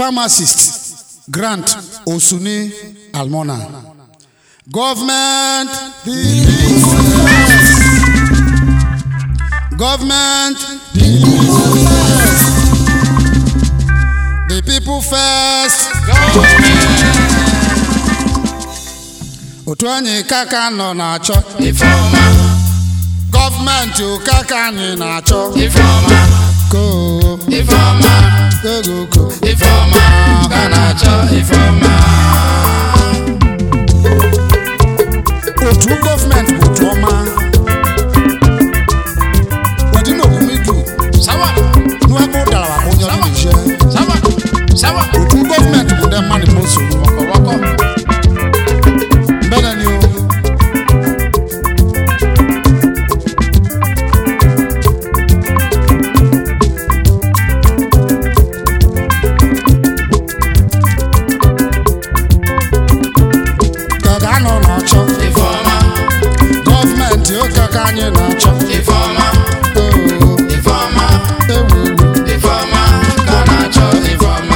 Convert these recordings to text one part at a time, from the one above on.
pharmacist grant osuni almona government the people first government the people first the people first otu anyị kaka nọ na-achọ Ifeọma, gọọmenti ụkaka anyị na-achọ Ifeọma, koo Ifeọma, ego ko Ifeọma, ka na-achọ Ifeọma. otu gọọmenti bụ otu ọma wadi na omume du Sawa, n'ebe ụdara bụ onye ọrụ na-eje sawa, sawa, otu gọọmenti bụ ndị mmadụ ma o soro ọkọwọkọ. mbedani o ka ga-anọ na-achọ Ifeọma, gọọmenti ụka ka anyị na-achọ Ifeọma, oo Ifeọma, ewu ewu Ifeọma, ka na-achọ Ifeọma.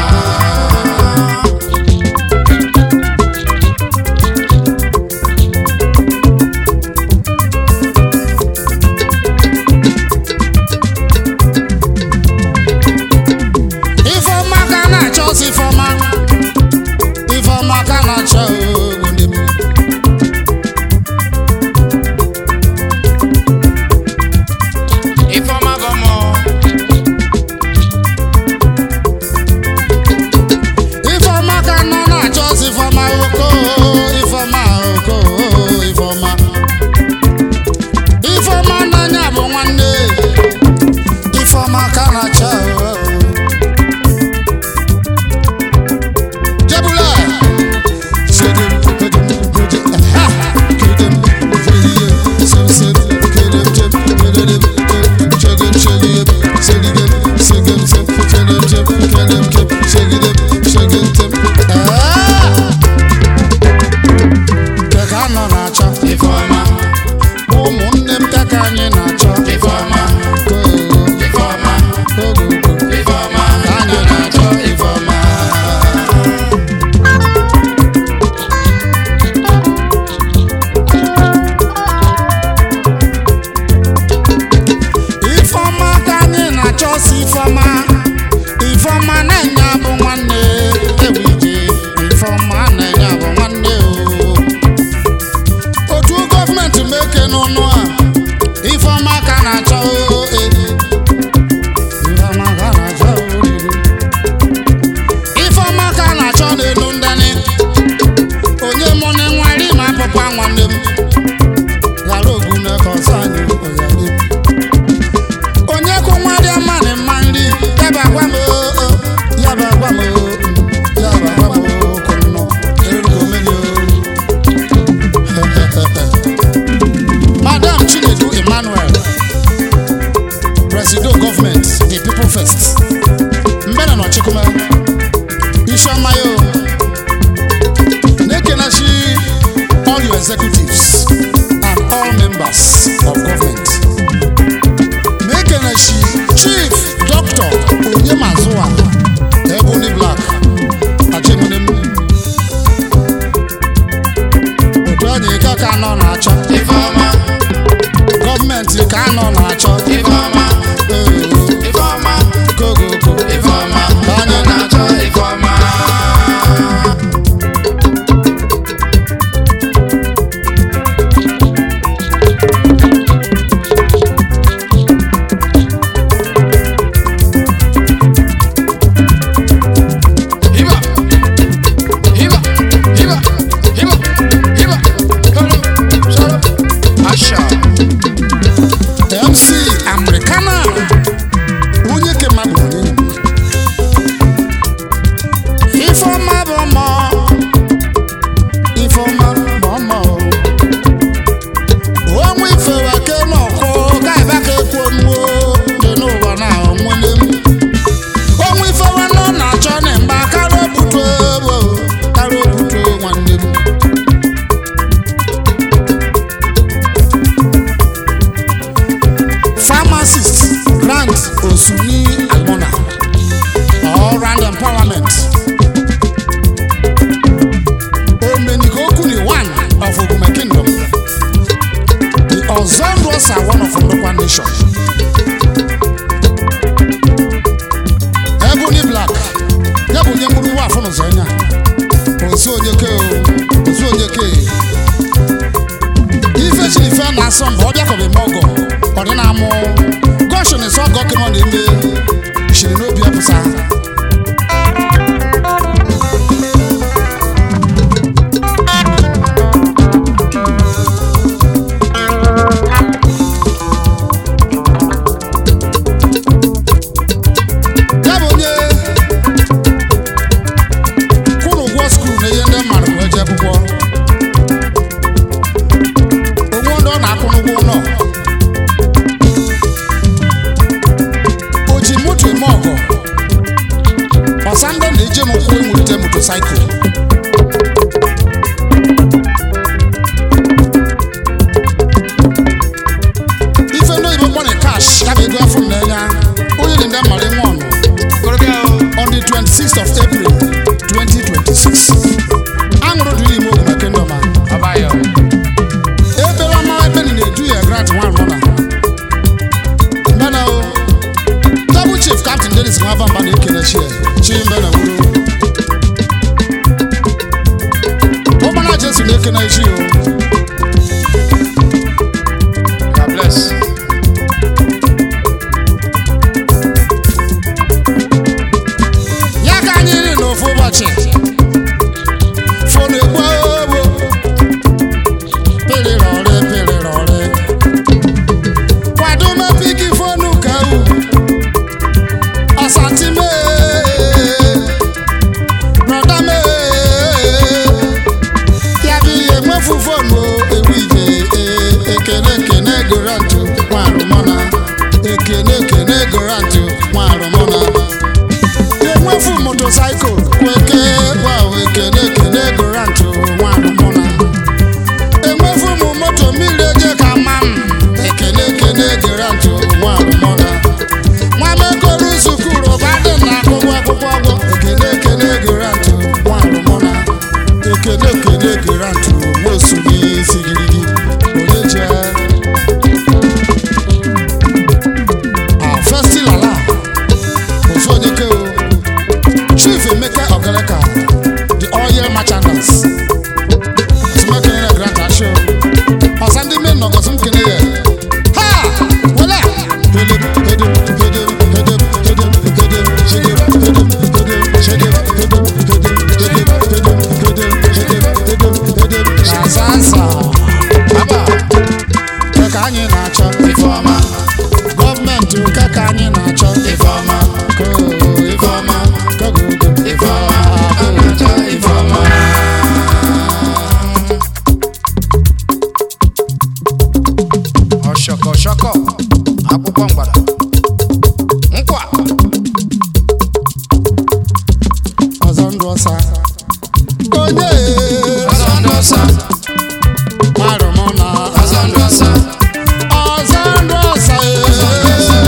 ifeọma ka a na-achọ ọsọ ifeọma ifeọma ka a na-achọ oo, ndị m. Ifeọma bụ mụ, ifeọma ka nọ na-achọ ọsọ ifeọma oko ifeọma oko ifeọma ifeọma n'anya bụ nwanne ifeọma ka a na-achọ oo. jebula sedem kedem keje aha kedem keje sem sem kedem jem kedem jem chegem chegem seligem segem sem kedem jem kedem jem segem segem jem ah keka nọ na-achọ Ifeọma, ụmụnne m keka anyị na-achọ Ifeọma, koo Ifeọma, ogogo Ifeọma, ka na-achọ Ifeọma. ifeọma ka anyị na-achọ si ifeọma ifeọma na-enye abụ nwanne ewu ije ifeọma na-enye abụ nwanne o otu gọọmenti meke n'ọnụ a ifeọma ka na-achọ o, e. ifeọma ka na-achọ o, riri. ifeọma ka na-achọ n'elu ndani onye mụ na nwere ime apụkwa nwanne m ghara ogu na-eke ọsọ anyị oyali onye kụ nwa dị mma na mma nri yaba agwa m oo yaba agwa m oo yaba agwa m oo kụnnọ erugo mmiri o madam chinedu emmanuel presido government the people first mbena n'ọchịkụma isiọma yo na-ekenachi all your executives and all members of government Mekeneshi Chief Dr. Onyemazuwa Ebony Black Omenikokuni one of Ogume Kingdom. The Ozondros are one of Ndokwa Nation. Ebony Black, ya bụ onye mkpụrụ ụwa afọ n'ụzọ anya. Ozu onyeke o, ozu onyeke. Ife chiri ife na-asọ mba ọ bịakọbe m ọgọ, ọ dị na-amụ. Goshen is ọgọ kemọ na-eme, shiri n'obi apụsa. ya bụ onye kwụrụ ụgwọ skuul na ihe ndị mmadụ wee jee akwụkwọ onwe ndị ọ na-akwụ n'ụgwọ ụlọ o ji moto eme ọgọ ọsa ndị na-eje m ụkwụ enwelite motosaịkụl ife ndị oyibo kpọrọ kash ya bụ ego afọ na-enye onye dị ndị mmadụ nwe ọnụ Korobịa o. on the 26th of April 2026. Aṅụrụ dị n'ime Ogume Kingdom a. Abayọ. Ebere ọma ebe ni na-edu ya grant nwa anọ na. Mbana o. Double Chief Captain Dennis Nwabamba na-ekele chi ya. Chi mbe na wuru. Ụgbana Jesu na-ekele chi o. God bless. ya ka anyị ri n'ofu ụbọchị fonu egbu ogbo pịrịrọrị pịrịrọrị kwado mepiki fonu ka u ọsatime brọda me ya bụ ihe nwefu fonu ewu ije ekene ekene gorantụ nwa arụmọna ekene ekene gorantụ nwa arụmọna enwefu motosaịkụl kweke gbawo ekene ekene gorantụ nwanụ mụna enwefu m moto mmiri eje ka ma m ekene ekene gorantụ nwanụ mụna nwamekoro sukuru badị na agụgụ akwụkwọ ọgwụ ekene ekene gorantụ nwanụ mụna ekene ekene gorantụ nwosu n'isi girigi onye jee festilala ofu onye ke o chief emeka ogeleka the oil merchandise ọsùnmọ́kẹ́ni rẹ̀ grant aṣọ ọ̀sán ndị mmiri nọgọsị nkene ya ha wele hedem hedem hedem hedem hedem hedem shedem hedem hedem shedem hedem hedem hedem hedem hedem hedem hedem hedem asansa Aba. keka anyị na-achọ Ifeọma. gọọmenti keka anyị na-achọ Ifeọma. koo Ifeọma. kogogo Ifeọma. A na-achọ Ifeọma. Ọshọkọ shọkọ. Akwụkwọ mgbada. Nkwa. ọzọ ndụ ọsa onye Ọzọ ndụ ọsa. marụ m na Ọzọ ndụ ọsa. ọzọ ndụ ọsa Ọzọ ndụ ọsa.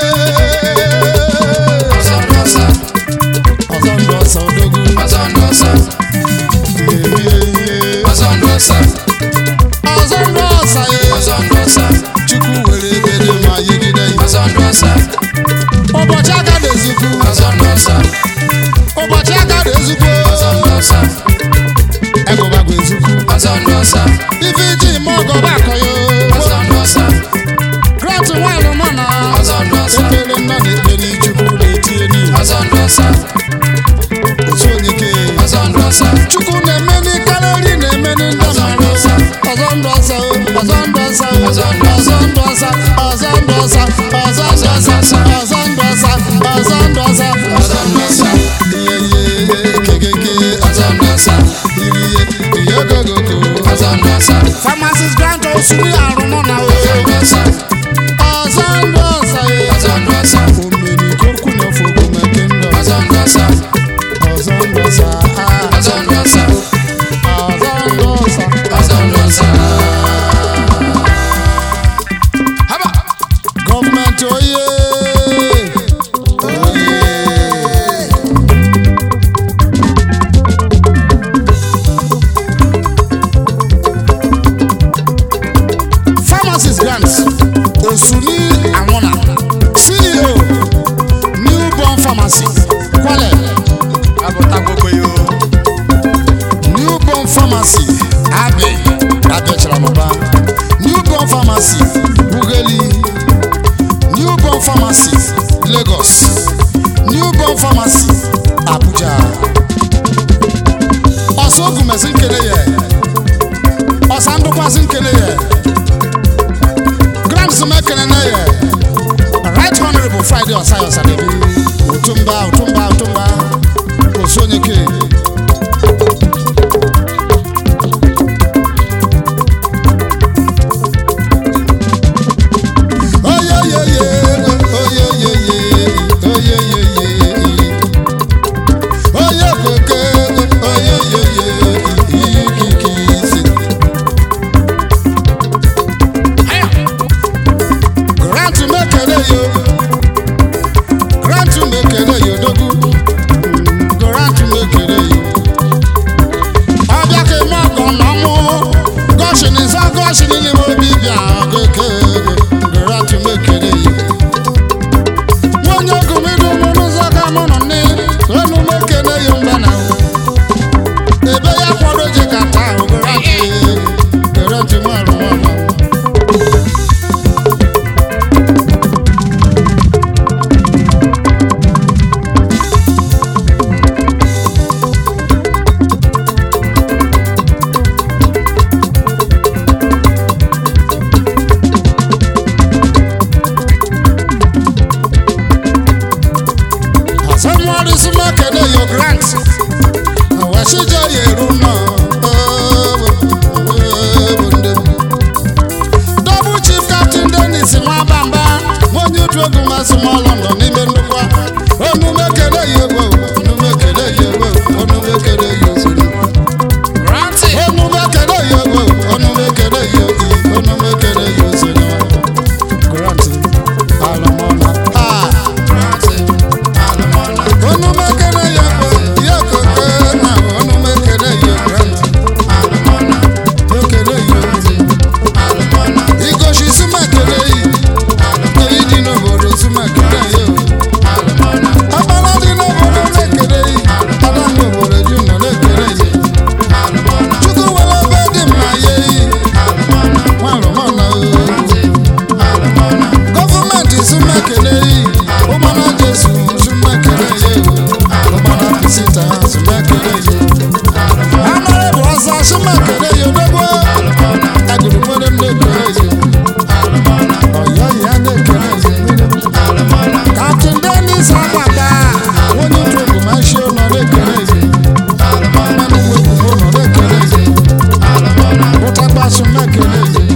ọzọ ndụ ọsa odogwu Ọzọ ndụ ọsa. ihe ihe Ọzọ ndụ ọsa. ọzọ ndụ ọsa Ọzọ ndụ ọsa. chukwu were ebere ma yigide ya Ọzọ ndụ ọsa. ụbọchị aka na-ezukwu Ọzọ ndụ ọsa. ụbọchị aka na-ezukwu Ọzọ ndụ ọsa. egụbagụ ezukwu Ọzọ ndụ ọsa. ife iji ime ọgọba akọyo Ọzọ ndụ ọsa. grant nwaanyị mụ na Ọzọ ndụ ọsa. ekpere nna na-ekpe n'ichukwu na-etinye n'ihi Ọzọ ndụ ọsa. otu onye ke Ọzọ ndụ ọsa. chukwu na-eme n'ikarịrị na-eme ndị Ọzọ ndụ mmadụ ọsa. ọzọ ndụ ọsa o, ọzọ ndụ ọsa o, Ọzọ ndụ ọzọ ndụ ọsa ọzọ ndụ ọsa ọzọ ndụ ọsa ọzọ ndụ ọsa ọzọ ndụ ọsa Ọzọ ndụ ọsa. ihe ihe kekeke Ọzọ ndụ ọsa. iri ihe ihe ogogogo Ọzọ ndụ ọsa. pharmacist grant osuri arụmụ na o Ọzọ ndụ ọsa. ọzọ ndụ ọsa e Ọzọ ndụ ọsa. omeni kokwu na ofe ogume kingdom Ọzọ ndụ ọsa. ọzọ ndụ ọsa ah, Ọzọ ndụ ọsa. ọzọ ndụ ọsa Ọzọ ndụ ọsa. Haba. gọọmenti oye oye nkele ya ọsa ndụkwasị nkele ya grams m ekele na ya right honorable friday ọsa ya ọsadebi otumba otumba otumba osu onye ke oyeyeye oyeyeye oyeyeye onye kweke oyeyeye ikikisi grant mekele yo grant mekele yo dogu grant mekele yo ọbịa ka eme ọgọ na ọmụ gọshin nsa gọshin n'ime obi bịa keke grant mekele yo nwonye ogumidu mụ n'ụzọ ka mụ nọ nne enu mekele yo mba na ebe ya kwado ji ka taa grant grant mụ arụ nwa Somebody smart can your grant. What should you do now? Double chief captain Dennis Nwabamba. When you drug my small London, even the one. Onu mekele yewo, onu mekele yewo, onu mekele yewo. Granted. Onu mekele yewo, onu mekele yewo, onu mekele yewo. Grant, alamona. Ah. Granted. Alamona. onu mekele ya bụ ya keke na onu mekele ya grant Alamona. mekele ya Alamona. igosi sumekele yi èyí dị n'obodo sumekele ya Alamona. agbala dị n'obodo mekele yi ada n'obodo ju nọ na-ekele yi Alamona. chukwu were ebe dị mma ya eyi Alamona. nwarụmọna Alamona. gọọmenti sumekele yi ụgbana jesu sumekele ya ụgbana pisita sumekele ya amara bụ ọzọ sumekele ya odogbo agụrụ nwere ndị ekele ya ọyọ ya na-ekele ya kaptịn denis agbada onye otu ogumashi nọ na-ekele ya mmanụ nwe ogumo nọ na-ekele ya ụtakpasu na-ekele ya